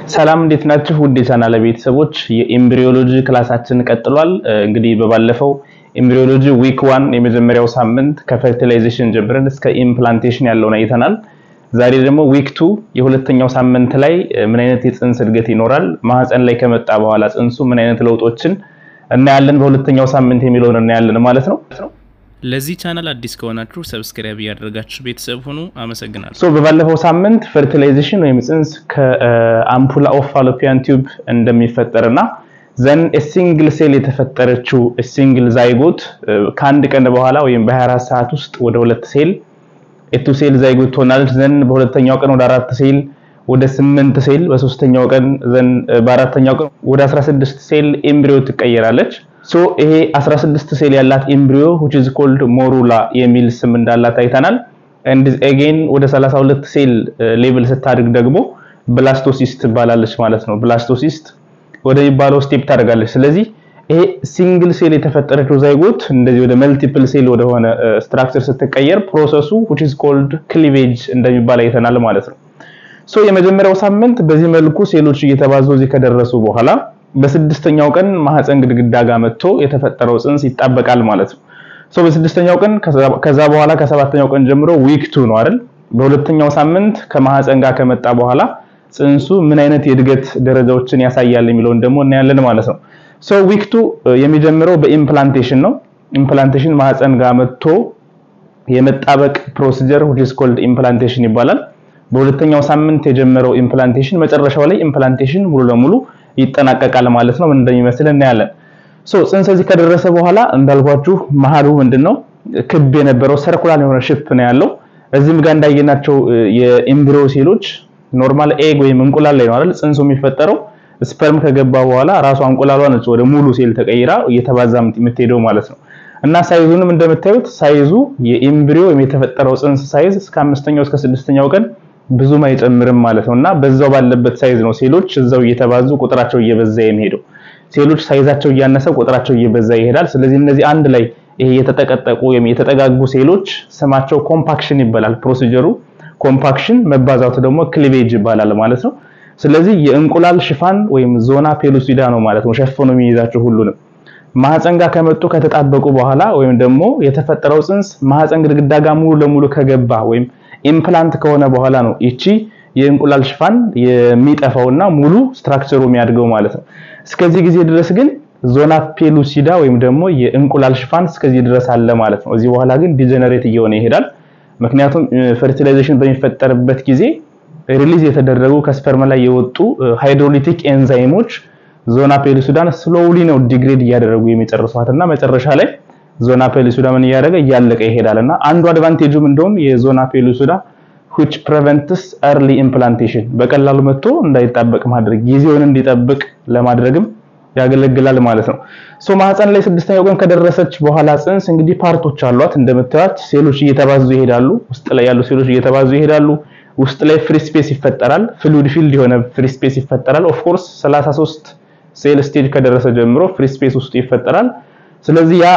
ሰላም እንዴት ናችሁ? ውድ የቻናል ቤተሰቦች የኤምብሪዮሎጂ ክላሳችን ቀጥሏል። እንግዲህ በባለፈው ኤምብሪዮሎጂ ዊክ ዋን የመጀመሪያው ሳምንት ከፈርቲላይዜሽን ጀምረን እስከ ኢምፕላንቴሽን ያለውን አይተናል። ዛሬ ደግሞ ዊክ ቱ የሁለተኛው ሳምንት ላይ ምን አይነት የፅንስ እድገት ይኖራል፣ ማህፀን ላይ ከመጣ በኋላ ፅንሱ ምን አይነት ለውጦችን እናያለን፣ በሁለተኛው ሳምንት የሚለውን እናያለን ማለት ነው። ለዚህ ቻናል አዲስ ከሆናችሁ ሰብስክራይብ እያደረጋችሁ ቤተሰብ ሁኑ። አመሰግናለሁ። ሶ በባለፈው ሳምንት ፈርቲላይዜሽን ወይም ፅንስ ከአምፑላ ኦፍ ፋሎፒያን ቲዩብ እንደሚፈጠርና ዘን ሲንግል ሴል የተፈጠረችው ሲንግል ዛይጎት ከአንድ ቀን በኋላ ወይም በ24 ሰዓት ውስጥ ወደ ሁለት ሴል ኤቱ ሴል ዛይጎት ትሆናለች። ዘን በሁለተኛው ቀን ወደ አራት ሴል ወደ ስምንት ሴል በሶስተኛው ቀን ዘን በአራተኛው ቀን ወደ 16 ሴል ኤምብሪዮ ትቀየራለች። ሶ ይሄ 16 ሴል ያላት ኤምብሪዮ which is called ሞሩላ የሚል ስም እንዳላት አይተናል። and again ወደ 32 ሴል ሌቭል ስታድግ ደግሞ ብላስቶሲስት ትባላለች ማለት ነው። ብላስቶሲስት ወደሚባለው ስቴፕ ታደርጋለች። ስለዚህ ይሄ ሲንግል ሴል የተፈጠረችው ዛይጎት እንደዚህ ወደ መልቲፕል ሴል ወደሆነ ስትራክቸር ስትቀየር ፕሮሰሱ which is called cleavage እንደሚባል አይተናል ማለት ነው። ሶ የመጀመሪያው ሳምንት በዚህ መልኩ ሴሎች እየተባዙ እዚህ ከደረሱ በኋላ በስድስተኛው ቀን ማህፀን ግድግዳ ጋር መጥቶ የተፈጠረው ፅንስ ይጣበቃል ማለት ነው። ሶ በስድስተኛው ቀን ከዛ በኋላ ከሰባተኛው ቀን ጀምሮ ዊክ ቱ ነው አይደል? በሁለተኛው ሳምንት ከማህፀን ጋር ከመጣ በኋላ ፅንሱ ምን አይነት የእድገት ደረጃዎችን ያሳያል የሚለውን ደግሞ እናያለን ማለት ነው። ሶ ዊክ ቱ የሚጀምረው በኢምፕላንቴሽን ነው። ኢምፕላንቴሽን ማህፀን ጋር መጥቶ የመጣበቅ ፕሮሲጀር which is called ኢምፕላንቴሽን ይባላል። በሁለተኛው ሳምንት የጀመረው ኢምፕላንቴሽን መጨረሻው ላይ ኢምፕላንቴሽን ሙሉ ለሙሉ ይጠናቀቃል ማለት ነው። ምን እንደሚመስል እናያለን። ሶ ፅንስ እዚህ ከደረሰ በኋላ እንዳልኳችሁ መሀሉ ምንድነው ክብ የነበረው ሰርኩላር የሆነ ሽፕ ነው ያለው። እዚህም ጋር እንዳየናቸው የኤምብሪዮ ሴሎች ኖርማል ኤግ ወይም እንቁላል ላይ ነው አይደል ፅንሱ የሚፈጠረው። ስፐርም ከገባ በኋላ ራሷ እንቁላሏ ነች ወደ ሙሉ ሴል ተቀይራ እየተባዛ የምትሄደው ማለት ነው። እና ሳይዙንም እንደምታዩት ሳይዙ የኤምብሪዮ ወይም የተፈጠረው ፅንስ ሳይዝ እስከ አምስተኛው እስከ ስድስተኛው ቀን ብዙም አይጨምርም ማለት ነው። እና በዛው ባለበት ሳይዝ ነው ሴሎች እዛው እየተባዙ ቁጥራቸው እየበዛ የሚሄደው። ሴሎች ሳይዛቸው እያነሰ ቁጥራቸው እየበዛ ይሄዳል። ስለዚህ እነዚህ አንድ ላይ ይሄ የተጠቀጠቁ ወይም የተጠጋጉ ሴሎች ስማቸው ኮምፓክሽን ይባላል። ፕሮሲጀሩ ኮምፓክሽን፣ መባዛቱ ደግሞ ክሊቬጅ ይባላል ማለት ነው። ስለዚህ የእንቁላል ሽፋን ወይም ዞና ፔሉሲዳ ነው ማለት ነው ሸፍኖ የሚይዛቸው ሁሉንም። ማህፀን ጋር ከመጡ ከተጣበቁ በኋላ ወይም ደግሞ የተፈጠረው ፅንስ ማህፀን ግድግዳ ጋር ሙሉ ለሙሉ ከገባ ወይም ኢምፕላንት ከሆነ በኋላ ነው ይቺ የእንቁላል ሽፋን የሚጠፋውና ሙሉ ስትራክቸሩ የሚያድገው ማለት ነው። እስከዚህ ጊዜ ድረስ ግን ዞና ፔሉሲዳ ወይም ደግሞ የእንቁላል ሽፋን እስከዚህ ድረስ አለ ማለት ነው። እዚህ በኋላ ግን ዲጀነሬት እየሆነ ይሄዳል። ምክንያቱም ፈርቲላይዜሽን በሚፈጠርበት ጊዜ ሪሊዝ የተደረጉ ከስፐርም ላይ የወጡ ሃይድሮሊቲክ ኤንዛይሞች ዞና ፔሉሲዳን ስሎውሊ ነው ዲግሬድ እያደረጉ የሚጨርሷት እና መጨረሻ ላይ ዞና ፔሉሲዳ ምን እያደረገ እያለቀ ይሄዳል እና አንዱ አድቫንቴጁም እንደውም የዞና ፔሉሲዳ which prevents early implantation በቀላሉ መጥቶ እንዳይጣበቅ ማድረግ ጊዜውን እንዲጠብቅ ለማድረግም ያገለግላል ማለት ነው። ሶ ማህፀን ላይ ስድስተኛው ቀን ከደረሰች በኋላ ፅንስ እንግዲህ ፓርቶች አሏት እንደምታዩት ሴሎች እየተባዙ ይሄዳሉ። ውስጥ ላይ ያሉ ሴሎች እየተባዙ ይሄዳሉ። ውስጥ ላይ ፍሪ ስፔስ ይፈጠራል። ፍሉድ ፊልድ የሆነ ፍሪ ስፔስ ይፈጠራል። ኦፍ ኮርስ 33 ሴል ስቴጅ ከደረሰ ጀምሮ ፍሪ ስፔስ ውስጥ ይፈጠራል። ስለዚህ ያ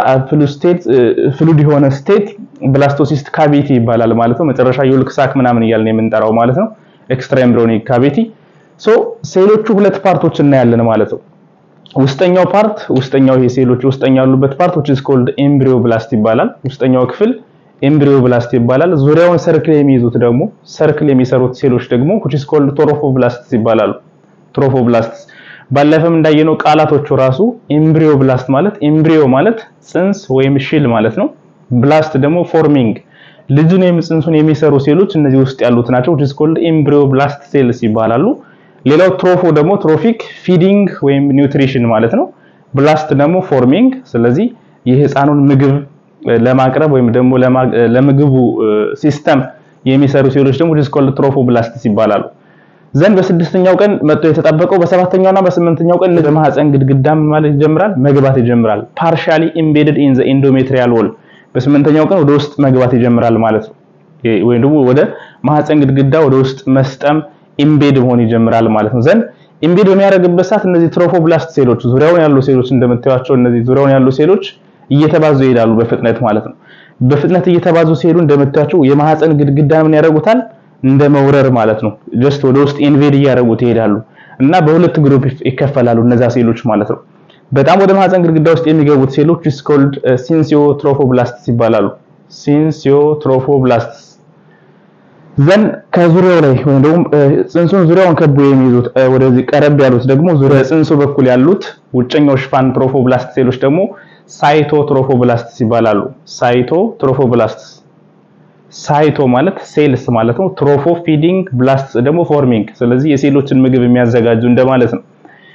ፍሉድ የሆነ ስቴት ብላስቶሲስት ካቪቲ ይባላል ማለት ነው። መጨረሻ የውልክ ሳክ ምናምን እያልን የምንጠራው ማለት ነው። ኤክስትራ ኤምብሪዮኒክ ካቪቲ። ሶ ሴሎቹ ሁለት ፓርቶች እናያለን ማለት ነው። ውስጠኛው ፓርት ውስጠኛው ይሄ ሴሎች ውስጠኛው ያሉበት ፓርት which is called ኤምብሪዮብላስት ይባላል። ውስጠኛው ክፍል ኤምብሪዮብላስት ይባላል። ዙሪያውን ሰርክል የሚይዙት ደግሞ ሰርክል የሚሰሩት ሴሎች ደግሞ which is called ትሮፎብላስትስ ይባላሉ። ትሮፎብላስትስ ባለፈም እንዳየነው ቃላቶቹ ራሱ ኤምብሪዮ ብላስት ማለት ኤምብሪዮ ማለት ፅንስ ወይም ሽል ማለት ነው። ብላስት ደግሞ ፎርሚንግ ልጁን ወይም ፅንሱን የሚሰሩ ሴሎች እነዚህ ውስጥ ያሉት ናቸው። which is called ኤምብሪዮ ብላስት ሴልስ ይባላሉ። ሌላው ትሮፎ ደግሞ ትሮፊክ ፊዲንግ ወይም ኒውትሪሽን ማለት ነው። ብላስት ደግሞ ፎርሚንግ፣ ስለዚህ የህፃኑን ምግብ ለማቅረብ ወይም ደግሞ ለምግቡ ሲስተም የሚሰሩ ሴሎች ደግሞ which is called ትሮፎብላስትስ ይባላሉ። ዘንድ በስድስተኛው ቀን መጥቶ የተጣበቀው በሰባተኛውና በስምንተኛው ቀን ለማህፀን ግድግዳ ማለት ይጀምራል መግባት ይጀምራል። ፓርሻሊ ኢምቤድድ ኢን ዘ ኢንዶሜትሪያል ዎል በስምንተኛው ቀን ወደ ውስጥ መግባት ይጀምራል ማለት ነው። ወይም ደግሞ ወደ ማህፀን ግድግዳ ወደ ውስጥ መስጠም ኢምቤድ መሆን ይጀምራል ማለት ነው። ዘንድ ኢምቤድ በሚያደርግበት ሰዓት እነዚህ ትሮፎብላስት ሴሎች ዙሪያውን ያሉ ሴሎች እንደምታዩቸው እነዚህ ዙሪያውን ያሉ ሴሎች እየተባዙ ይሄዳሉ በፍጥነት ማለት ነው። በፍጥነት እየተባዙ ሲሄዱ እንደምታዩቸው የማህፀን ግድግዳ ምን ያደርጉታል እንደ መውረር ማለት ነው። ጀስት ወደ ውስጥ ኢንቬድ እያደረጉት ይሄዳሉ። እና በሁለት ግሩፕ ይከፈላሉ እነዛ ሴሎች ማለት ነው። በጣም ወደ ማህፀን ግድግዳ ውስጥ የሚገቡት ሴሎች is called ሲንሲዮትሮፎብላስትስ ይባላሉ። ሲንሲዮትሮፎብላስትስ ዘን ከዙሪያው ላይ ወይም ደግሞ ጽንሱን ዙሪያውን ከቦ የሚይዙት ወደዚህ ቀረብ ያሉት ደግሞ ዙሪያ ጽንሱ በኩል ያሉት ውጨኛው ሽፋን ትሮፎብላስት ሴሎች ደግሞ ሳይቶትሮፎብላስትስ ይባላሉ። ሳይቶትሮፎብላስትስ ሳይቶ ማለት ሴልስ ማለት ነው። ትሮፎ ፊዲንግ፣ ብላስት ደግሞ ፎርሚንግ። ስለዚህ የሴሎችን ምግብ የሚያዘጋጁ እንደማለት ነው።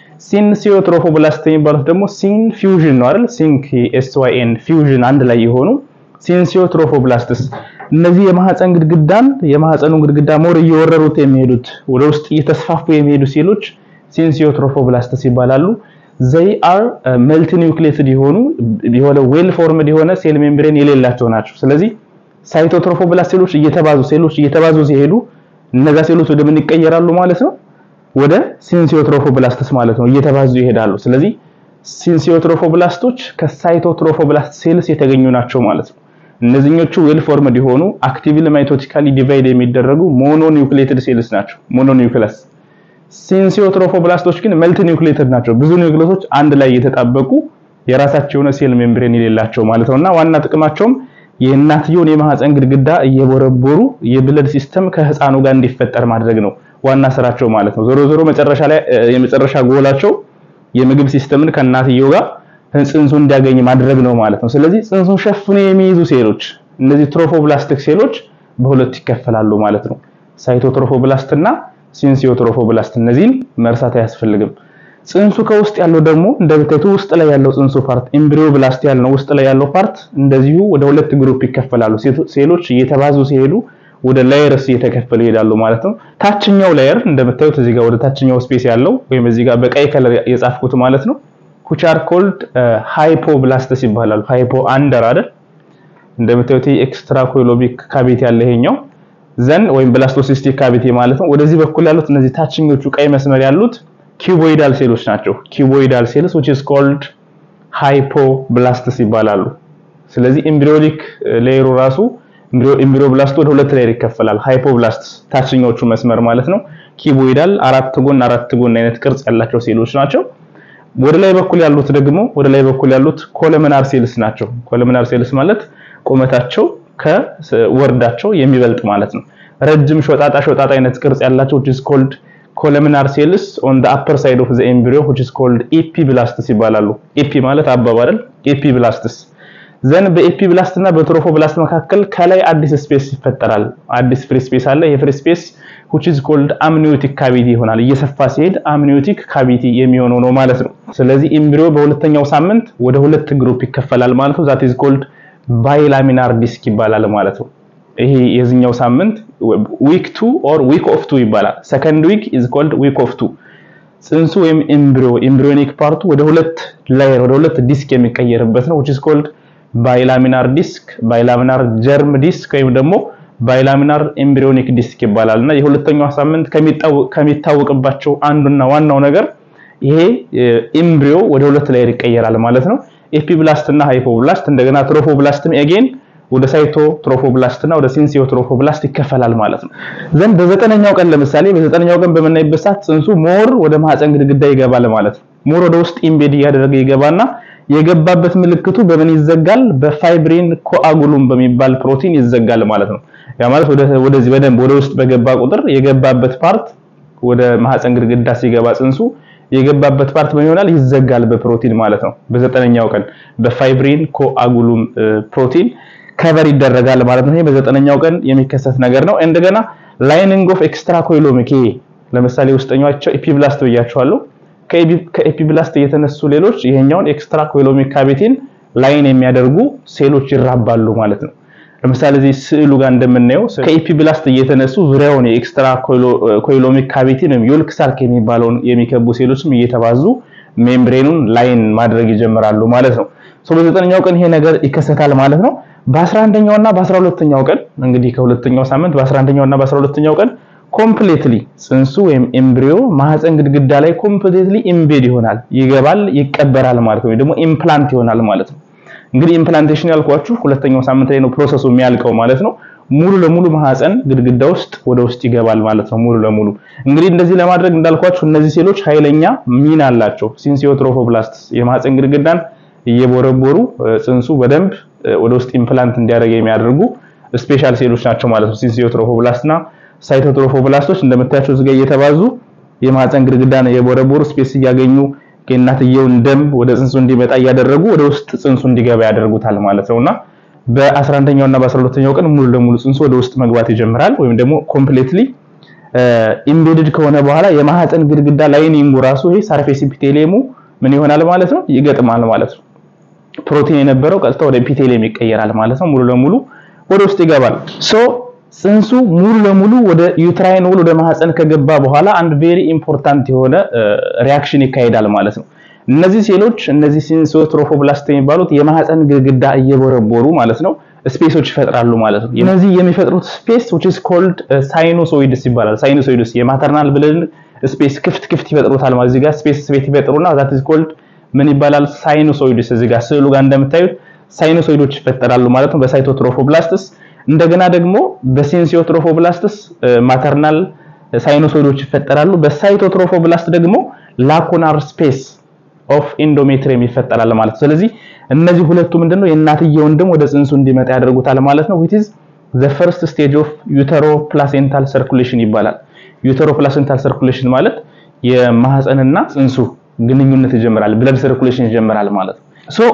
ሲንሲዮትሮፎብላስት የሚባሉት ደግሞ ሲን ፊውዥን ነው አይደል? ሲንክ ኤስ ዋይ ኤን ፊውዥን አንድ ላይ የሆኑ ሲንሲዮትሮፎብላስትስ እነዚህ የማህፀን ግድግዳን የማህፀኑን ግድግዳ ሞር እየወረሩት የሚሄዱት ወደ ውስጥ እየተስፋፉ የሚሄዱ ሴሎች ሲንሲዮትሮፎብላስትስ ይባላሉ። ዘይ አር መልቲ ኒውክሊየትድ የሆኑ የሆነ ዌል ፎርምድ የሆነ ሴል ሜምብሬን የሌላቸው ናቸው። ስለዚህ ሳይቶትሮፎብላስት ሴሎች እየተባዙ ሴሎች እየተባዙ ሲሄዱ እነዛ ሴሎች ወደ ምን ይቀየራሉ ማለት ነው? ወደ ሲንሲዮትሮፎብላስትስ ማለት ነው እየተባዙ ይሄዳሉ። ስለዚህ ሲንሲዮትሮፎብላስቶች ከሳይቶትሮፎብላስት ሴልስ የተገኙ ናቸው ማለት ነው። እነዚህኞቹ ዌል ፎርምድ የሆኑ አክቲቭሊ ማይቶቲካሊ ዲቫይድ የሚደረጉ ሞኖ ኒውክሊየትድ ሴልስ ናቸው። ሞኖ ኒውክለስ። ሲንሲዮትሮፎብላስቶች ግን መልቲ ኒውክሊየትድ ናቸው። ብዙ ኒውክሊዮሶች አንድ ላይ እየተጣበቁ የራሳቸው የሆነ ሴል ሜምብሬን የሌላቸው ማለት ነውና ዋና ጥቅማቸውም የእናትየውን የማህፀን ግድግዳ እየቦረቦሩ የብለድ ሲስተም ከህፃኑ ጋር እንዲፈጠር ማድረግ ነው ዋና ስራቸው ማለት ነው። ዞሮ ዞሮ መጨረሻ ላይ የመጨረሻ ጎላቸው የምግብ ሲስተምን ከእናትየው ጋር ጽንሱ እንዲያገኝ ማድረግ ነው ማለት ነው። ስለዚህ ጽንሱን ሸፍኖ የሚይዙ ሴሎች እነዚህ ትሮፎብላስቲክ ሴሎች በሁለት ይከፈላሉ ማለት ነው። ሳይቶትሮፎብላስት እና ሲንሲዮትሮፎብላስት እነዚህን መርሳት አያስፈልግም። ጽንሱ ከውስጥ ያለው ደግሞ እንደምታዩት ውስጥ ላይ ያለው ጽንሱ ፓርት ኤምብሪዮ ብላስት ያልነው ውስጥ ላይ ያለው ፓርት እንደዚሁ ወደ ሁለት ግሩፕ ይከፈላሉ። ሴሎች እየተባዙ ሲሄዱ ወደ ላየርስ እየተከፈሉ ይሄዳሉ ማለት ነው። ታችኛው ላየር እንደምታዩት እዚህ ጋር ወደ ታችኛው ስፔስ ያለው ወይም እዚህ ጋር በቀይ ከለር የጻፍኩት ማለት ነው which are called ሃይፖብላስትስ ይባላሉ። ሃይፖ አንደር አይደል እንደምታዩት ኤክስትራ ኮሎቢክ ካቪቲ ያለ ይሄኛው ዘን ወይም ብላስቶሲስቲክ ካቪቲ ማለት ነው። ወደዚህ በኩል ያሉት እነዚህ ታችኞቹ ቀይ መስመር ያሉት ኪዩቦይዳል ሴሎች ናቸው። ኪዩቦይዳል ሴልስ which is called ሃይፖብላስትስ ይባላሉ። ስለዚህ ኤምብሪዮኒክ ሌየሩ ራሱ ኤምብሪዮ ብላስት ወደ ሁለት ሌየር ይከፈላል። ሃይፖብላስትስ ታችኞቹ መስመር ማለት ነው። ኪዩቦይዳል አራት ጎን አራት ጎን አይነት ቅርጽ ያላቸው ሴሎች ናቸው። ወደ ላይ በኩል ያሉት ደግሞ ወደ ላይ በኩል ያሉት ኮለምናር ሴልስ ናቸው። ኮለምናር ሴልስ ማለት ቁመታቸው ከወርዳቸው የሚበልጥ ማለት ነው። ረጅም ሾጣጣ ሾጣጣ አይነት ቅርጽ ያላቸው which is called columnar cells on the upper side of the embryo which is called epiblastስ ይባላሉ። ኤፒ ማለት አበባ አይደል? ኤፒብላስትስ ዘን በኤፒብላስት እና በትሮፎብላስት መካከል ከላይ አዲስ ስፔስ ይፈጠራል። አዲስ ፍሪ ስፔስ አለ። የፍሪ ስፔስ which is called amniotic cavity ይሆናል። እየሰፋ ሲሄድ amniotic cavity የሚሆነው ነው ማለት ነው። ስለዚህ ኤምብሪዮ በሁለተኛው ሳምንት ወደ ሁለት ግሩፕ ይከፈላል ማለት ነው። that is called bilaminal disc ይባላል ማለት ነው። ይሄ የዚህኛው ሳምንት ዊክ 2 ኦር ዊክ ኦፍ 2 ይባላል። ሰከንድ ዊክ is called week of 2 ጽንሱ ወይም ኤምብሪዮ ኤምብሪዮኒክ ፓርቱ ወደ ሁለት ላየር ወደ ሁለት ዲስክ የሚቀየርበት ነው which is called ባይላሚናር ዲስክ ባይላሚናር ጀርም ዲስክ ወይም ደግሞ ባይላሚናር ኤምብሪዮኒክ ዲስክ ይባላል እና የሁለተኛው ሳምንት ከሚታወቅባቸው አንዱና ዋናው ነገር ይሄ ኤምብሪዮ ወደ ሁለት ላየር ይቀየራል ማለት ነው። ኤፒብላስት እና ሃይፖብላስት እንደገና ትሮፎብላስትም ኤጌን ወደ ሳይቶ ትሮፎብላስት እና ወደ ሲንሲዮ ትሮፎብላስት ይከፈላል ማለት ነው። ዘንድ በዘጠነኛው ቀን ለምሳሌ በዘጠነኛው ቀን በምናይበት ሰዓት ጽንሱ ሞር ወደ ማህፀን ግድግዳ ይገባል ማለት ነው። ሞር ወደ ውስጥ ኢምቤድ እያደረገ ይገባና የገባበት ምልክቱ በምን ይዘጋል? በፋይብሪን ኮአጉሉም በሚባል ፕሮቲን ይዘጋል ማለት ነው። ያ ማለት ወደዚህ በደንብ ወደ ውስጥ በገባ ቁጥር የገባበት ፓርት ወደ ማህፀን ግድግዳ ሲገባ ጽንሱ የገባበት ፓርት ምን ይሆናል? ይዘጋል በፕሮቲን ማለት ነው። በዘጠነኛው ቀን በፋይብሪን ኮአጉሉም ፕሮቲን ከቨር ይደረጋል ማለት ነው። ይሄ በዘጠነኛው ቀን የሚከሰት ነገር ነው። እንደገና ላይኒንግ ኦፍ ኤክስትራ ኮይሎሚክ ለምሳሌ ውስጠኛቸው ኤፒብላስት ብያቸዋለሁ። ከኤፒብላስት የተነሱ ሌሎች ይሄኛውን ኤክስትራ ኮይሎሚክ ካቪቲን ላይን የሚያደርጉ ሴሎች ይራባሉ ማለት ነው። ለምሳሌ እዚህ ስዕሉ ጋር እንደምናየው ከኤፒብላስት እየተነሱ ዙሪያውን የኤክስትራ ኮይሎሚክ ካቪቲን ወይም ዮልክ ሳክ የሚባለውን የሚከቡ ሴሎችም እየተባዙ ሜምብሬኑን ላይን ማድረግ ይጀምራሉ ማለት ነው። ሶ በዘጠነኛው ቀን ይሄ ነገር ይከሰታል ማለት ነው። በ11ኛው እና በ12ኛው ቀን እንግዲህ ከሁለተኛው ሳምንት በ11ኛው እና በ12ኛው ቀን ኮምፕሌትሊ ጽንሱ ወይም ኤምብሪዮ ማህፀን ግድግዳ ላይ ኮምፕሌትሊ ኢምቤድ ይሆናል፣ ይገባል፣ ይቀበራል ማለት ነው። ወይ ደግሞ ኢምፕላንት ይሆናል ማለት ነው። እንግዲህ ኢምፕላንቴሽን ያልኳችሁ ሁለተኛው ሳምንት ላይ ነው ፕሮሰሱ የሚያልቀው ማለት ነው። ሙሉ ለሙሉ ማህፀን ግድግዳ ውስጥ ወደ ውስጥ ይገባል ማለት ነው። ሙሉ ለሙሉ እንግዲህ እንደዚህ ለማድረግ እንዳልኳችሁ እነዚህ ሴሎች ኃይለኛ ሚና አላቸው። ሲንሲዮትሮፎብላስትስ የማህፀን ግድግዳን እየቦረቦሩ ጽንሱ በደንብ ወደ ውስጥ ኢምፕላንት እንዲያደርግ የሚያደርጉ ስፔሻል ሴሎች ናቸው ማለት ነው። ሲንሲዮትሮፎብላስትና ሳይቶትሮፎብላስቶች እንደምታያቸው እዚህ ጋር እየተባዙ የማህፀን ግድግዳን እየቦረቦሩ ስፔስ እያገኙ የእናትየውን ደም ወደ ጽንሱ እንዲመጣ እያደረጉ ወደ ውስጥ ጽንሱ እንዲገባ ያደርጉታል ማለት ነውና በ11ኛው እና በ12ኛው ቀን ሙሉ ለሙሉ ጽንሱ ወደ ውስጥ መግባት ይጀምራል። ወይም ደግሞ ኮምፕሌትሊ ኢምቤድድ ከሆነ በኋላ የማህፀን ግድግዳ ላይኒንጉ ራሱ ይሄ ሰርፌስ ኢፒቴሊየሙ ምን ይሆናል ማለት ነው ይገጥማል ማለት ነው። ፕሮቲን የነበረው ቀጥታ ወደ ኢፒቴሊየም ይቀየራል ማለት ነው። ሙሉ ለሙሉ ወደ ውስጥ ይገባል። ሶ ጽንሱ ሙሉ ለሙሉ ወደ ዩትራይን ወል ወደ ማህፀን ከገባ በኋላ አንድ ቬሪ ኢምፖርታንት የሆነ ሪያክሽን ይካሄዳል ማለት ነው። እነዚህ ሴሎች እነዚህ ሲንሲዮትሮፎብላስት የሚባሉት የማህፀን ግድግዳ እየቦረቦሩ ማለት ነው ስፔሶች ይፈጥራሉ ማለት ነው። እነዚህ የሚፈጥሩት ስፔስ which is called ሳይኖሶይድስ ይባላል። ሳይኖሶይድስ የማተርናል ብለን ስፔስ ክፍት ክፍት ይፈጥሩታል ማለት እዚህ ጋር ስፔስ ስፔስ ይፈጥሩና that is called ምን ይባላል ሳይኖሶይድስ። እዚህ ጋር ስዕሉ ጋር እንደምታዩት ሳይኖሶይዶች ይፈጠራሉ ማለት ነው በሳይቶትሮፎብላስትስ። እንደገና ደግሞ በሲንሲዮትሮፎብላስትስ ማተርናል ሳይኖሶይዶች ይፈጠራሉ። በሳይቶትሮፎብላስት ደግሞ ላኩናር ስፔስ ኦፍ ኢንዶሜትሪየም ይፈጠራል ማለት ነው። ስለዚህ እነዚህ ሁለቱ ምንድነው የእናትየውን ደም ወደ ጽንሱ እንዲመጣ ያደርጉታል ማለት ነው። which is the first stage of utero-placental circulation ይባላል። ዩተሮ-ፕላሴንታል ሰርኩሌሽን ማለት የማህፀንና ጽንሱ ግንኙነት ይጀምራል፣ ብለድ ሰርኩሌሽን ይጀምራል ማለት ነው። ሶ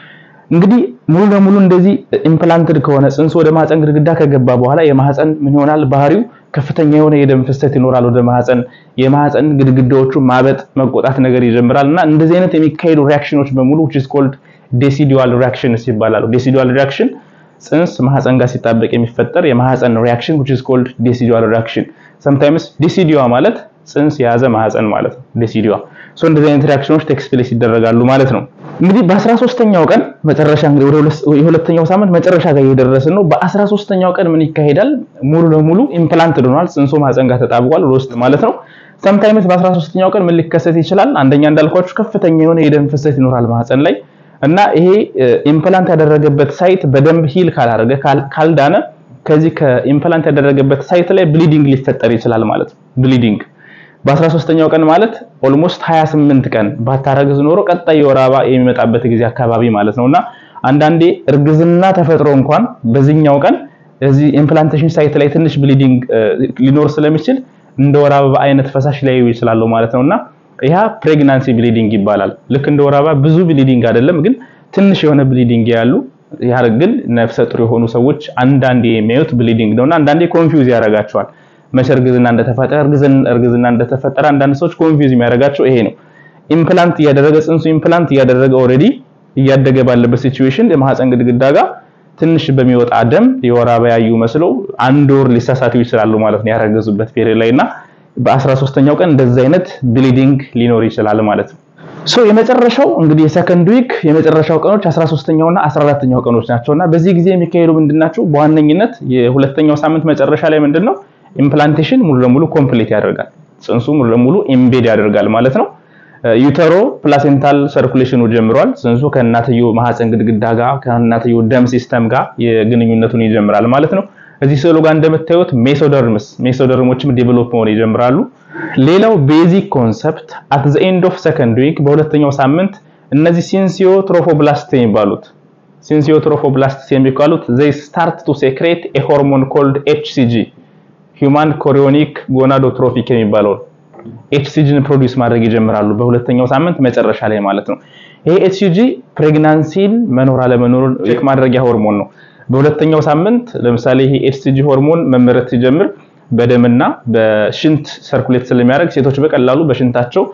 እንግዲህ ሙሉ ለሙሉ እንደዚህ ኢምፕላንትድ ከሆነ ጽንሱ ወደ ማህፀን ግድግዳ ከገባ በኋላ የማህፀን ምን ይሆናል ባህሪው ከፍተኛ የሆነ የደም ፍሰት ይኖራል ወደ ማህፀን። የማህፀን ግድግዳዎቹ ማበጥ መቆጣት ነገር ይጀምራል እና እንደዚህ አይነት የሚካሄዱ ሪያክሽኖች በሙሉ which is called decidual reactions ይባላሉ። decidual reaction ጽንስ ማህፀን ጋር ሲጣበቅ የሚፈጠር የማህፀን ሪያክሽን which is called decidual reaction sometimes deciduዋ ማለት ጽንስ የያዘ ማህፀን ማለት ነው deciduዋ ሶ እንደዚህ አይነት ሪያክሽኖች ቴክስ ፕሌስ ይደረጋሉ ማለት ነው። እንግዲህ በ13ኛው ቀን መጨረሻ እንግዲህ ወደ የሁለተኛው ሳምንት መጨረሻ ጋር እየደረስን ነው። በ13ኛው ቀን ምን ይካሄዳል? ሙሉ ለሙሉ ኢምፕላንት ሆኗል። ጽንሱ ማህፀን ጋር ተጣብቋል ወደ ውስጥ ማለት ነው። ሰምታይምስ በ13ኛው ቀን ምን ሊከሰት ይችላል? አንደኛ እንዳልኳችሁ ከፍተኛ የሆነ የደም ፍሰት ይኖራል ማህፀን ላይ እና ይሄ ኢምፕላንት ያደረገበት ሳይት በደንብ ሂል ካላደረገ ካልዳነ ከዚህ ከኢምፕላንት ያደረገበት ሳይት ላይ ብሊዲንግ ሊፈጠር ይችላል ማለት ነው። ብሊዲንግ በ13ኛው ቀን ማለት ኦልሞስት 28 ቀን ባታረግዝ ኖሮ ቀጣይ የወር አበባ የሚመጣበት ጊዜ አካባቢ ማለት ነውና አንዳንዴ እርግዝና ተፈጥሮ እንኳን በዚህኛው ቀን እዚህ ኢምፕላንቴሽን ሳይት ላይ ትንሽ ብሊዲንግ ሊኖር ስለሚችል እንደ ወር አበባ አይነት ፈሳሽ ሊያዩ ይችላሉ ማለት ነውና ያ ፕሬግናንሲ ብሊዲንግ ይባላል። ልክ እንደ ወር አበባ ብዙ ብሊዲንግ አይደለም፣ ግን ትንሽ የሆነ ብሊዲንግ ያሉ ያ ግን ነፍሰ ጡር የሆኑ ሰዎች አንዳንዴ የሚያዩት ብሊዲንግ ነውና አንዳንዴ ኮንፊውዝ ያደርጋቸዋል። መቼ እርግዝና እንደተፈጠረ እርግዝና እንደተፈጠረ አንዳንድ ሰዎች ኮንፊውዝ የሚያደርጋቸው ይሄ ነው። ኢምፕላንት እያደረገ ጽንሱ ኢምፕላንት እያደረገ ኦልሬዲ እያደገ ባለበት ሲቹዌሽን የማህፀን ግድግዳ ጋር ትንሽ በሚወጣ ደም የወር አበባ ያዩ መስለው አንድ ወር ሊሳሳቱ ይችላሉ ማለት ነው ያረገዙበት ፔሪድ ላይ እና በ13ኛው ቀን እንደዚህ አይነት ብሊዲንግ ሊኖር ይችላል ማለት ነው። ሶ የመጨረሻው እንግዲህ የሰከንድ ዊክ የመጨረሻው ቀኖች 13ኛው እና 14ኛው ቀኖች ናቸውና በዚህ ጊዜ የሚካሄዱ ምንድናቸው? በዋነኝነት የሁለተኛው ሳምንት መጨረሻ ላይ ምንድነው ኢምፕላንቴሽን ሙሉ ለሙሉ ኮምፕሊት ያደርጋል። ጽንሱ ሙሉ ለሙሉ ኢምቤድ ያደርጋል ማለት ነው። ዩተሮ ፕላሴንታል ሰርኩሌሽኑ ጀምሯል። ጽንሱ ከእናትየው ማህፀን ግድግዳ ጋር ከእናትየው ደም ሲስተም ጋር የግንኙነቱን ይጀምራል ማለት ነው። እዚህ ስዕሉ ጋር እንደምታዩት ሜሶደርምስ ሜሶደርሞችም ዴቨሎፕ መሆን ይጀምራሉ። ሌላው ቤዚክ ኮንሰፕት አት ዘ ኤንድ ኦፍ ሰከንድ ዊክ በሁለተኛው ሳምንት እነዚህ ሲንሲዮ ትሮፎብላስት የሚባሉት ሲንሲዮ ትሮፎብላስት የሚባሉት they start to secrete a hormone called HCG ሂውማን ኮሪዮኒክ ጎናዶትሮፊክ የሚባለው ኤችሲጂን ፕሮዲውስ ማድረግ ይጀምራሉ በሁለተኛው ሳምንት መጨረሻ ላይ ማለት ነው። ይሄ ኤችሲጂ ፕሬግናንሲን መኖር አለመኖሩን ቼክ ማድረጊያ ሆርሞን ነው። በሁለተኛው ሳምንት ለምሳሌ ይሄ ኤችሲጂ ሆርሞን መመረት ሲጀምር በደምና በሽንት ሰርኩሌት ስለሚያደርግ ሴቶች በቀላሉ በሽንታቸው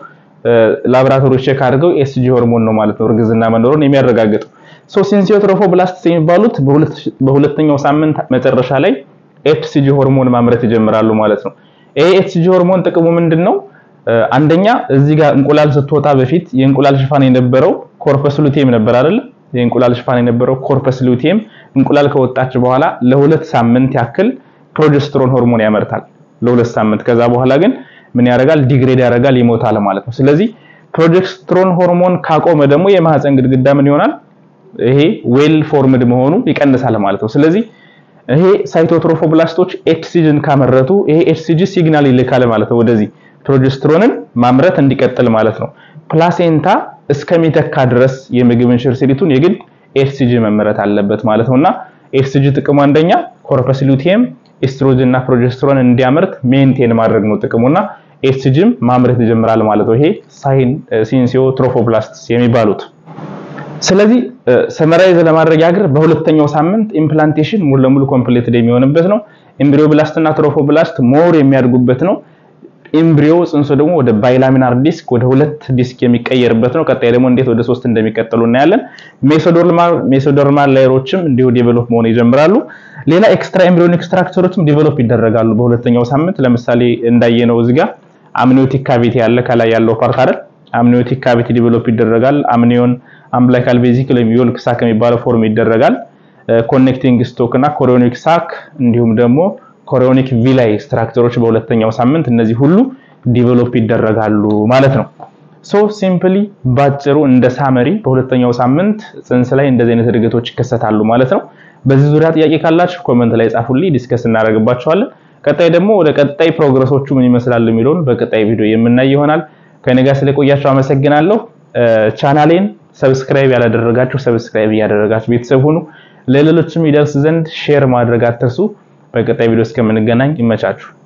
ላብራቶሪ ቼክ አድርገው ኤችሲጂ ሆርሞን ነው ማለት ነው እርግዝና መኖሩን የሚያረጋግጠው። ሶ ሲንሲዮትሮፎብላስትስ የሚባሉት በሁለተኛው ሳምንት መጨረሻ ላይ ኤችሲጂ ሆርሞን ማምረት ይጀምራሉ ማለት ነው። ይሄ ኤችሲጂ ሆርሞን ጥቅሙ ምንድነው? አንደኛ እዚህ ጋር እንቁላል ስትወጣ በፊት የእንቁላል ሽፋን የነበረው ኮርፐስ ሉቴም ነበር አይደል? የእንቁላል ሽፋን የነበረው ኮርፐስ ሉቴም እንቁላል ከወጣች በኋላ ለሁለት ሳምንት ያክል ፕሮጀስትሮን ሆርሞን ያመርታል። ለሁለት ሳምንት ከዛ በኋላ ግን ምን ያደርጋል? ዲግሬድ ያደርጋል፣ ይሞታል ማለት ነው። ስለዚህ ፕሮጀስትሮን ሆርሞን ካቆመ ደግሞ የማህፀን ግድግዳ ምን ይሆናል? ይሄ ዌል ፎርምድ መሆኑ ይቀንሳል ማለት ነው። ስለዚህ ይሄ ሳይቶትሮፎብላስቶች ኤችሲጂን ካመረቱ ይሄ ኤችሲጂ ሲግናል ይልካል ማለት ነው ወደዚህ ፕሮጀስትሮንን ማምረት እንዲቀጥል ማለት ነው። ፕላሴንታ እስከሚተካ ድረስ የምግብ እንሽርሲሪቱን የግድ ኤችሲጂ መመረት አለበት ማለት ነውና ኤችሲጂ ጥቅሙ አንደኛ ኮርፐስ ሉቲየም ኤስትሮጅን እና ፕሮጀስትሮን እንዲያመርት ሜንቴን ማድረግ ነው ጥቅሙና ኤችሲጂም ማምረት ይጀምራል ማለት ነው። ይሄ ሳይን ሲንሲዮ ትሮፎብላስትስ የሚባሉት ስለዚህ ሰመራይዝ ለማድረግ ያግር በሁለተኛው ሳምንት ኢምፕላንቴሽን ሙሉ ለሙሉ ኮምፕሊትድ የሚሆንበት ነው። ኤምብሪዮብላስት እና ትሮፎብላስት ሞር የሚያድጉበት ነው። ኤምብሪዮ ጽንሶ ደግሞ ወደ ባይላሚናር ዲስክ ወደ ሁለት ዲስክ የሚቀየርበት ነው። ቀጣይ ደግሞ እንዴት ወደ ሶስት እንደሚቀጥሉ እናያለን። ሜሶዶርማል ሜሶዶርማል ላየሮችም እንዲሁ ዴቨሎፕ መሆን ይጀምራሉ። ሌላ ኤክስትራ ኤምብሪዮኒክ ስትራክቸሮችም ዴቨሎፕ ይደረጋሉ በሁለተኛው ሳምንት። ለምሳሌ እንዳየነው እዚህ ጋር አምኒዮቲክ ካቪቲ ያለ ከላይ ያለው ፓርት አይደል? አምኒዮቲክ ካቪቲ ዴቨሎፕ ይደረጋል። አምኒዮን አምብላይካል ቬዚክል ወይም ዮልክ ሳክ የሚባለው ፎርም ይደረጋል። ኮኔክቲንግ ስቶክ እና ኮሪዮኒክ ሳክ እንዲሁም ደግሞ ኮሪዮኒክ ቪላይ ስትራክቸሮች በሁለተኛው ሳምንት እነዚህ ሁሉ ዲቨሎፕ ይደረጋሉ ማለት ነው። ሶ ሲምፕሊ ባጭሩ እንደ ሳመሪ በሁለተኛው ሳምንት ጽንስ ላይ እንደዚህ አይነት እድገቶች ይከሰታሉ ማለት ነው። በዚህ ዙሪያ ጥያቄ ካላችሁ ኮመንት ላይ ጻፉልኝ፣ ዲስከስ እናደርግባቸዋለን። ቀጣይ ደግሞ ወደ ቀጣይ ፕሮግረሶቹ ምን ይመስላሉ የሚለውን በቀጣይ ቪዲዮ የምናይ ይሆናል። ከኔ ጋር ስለቆያችሁ አመሰግናለሁ። ቻናሌን ሰብስክራይብ ያላደረጋችሁ ሰብስክራይብ እያደረጋችሁ ቤተሰብ ሁኑ። ለሌሎችም ይደርስ ዘንድ ሼር ማድረግ አትርሱ። በቀጣይ ቪዲዮ እስከምንገናኝ ይመቻችሁ።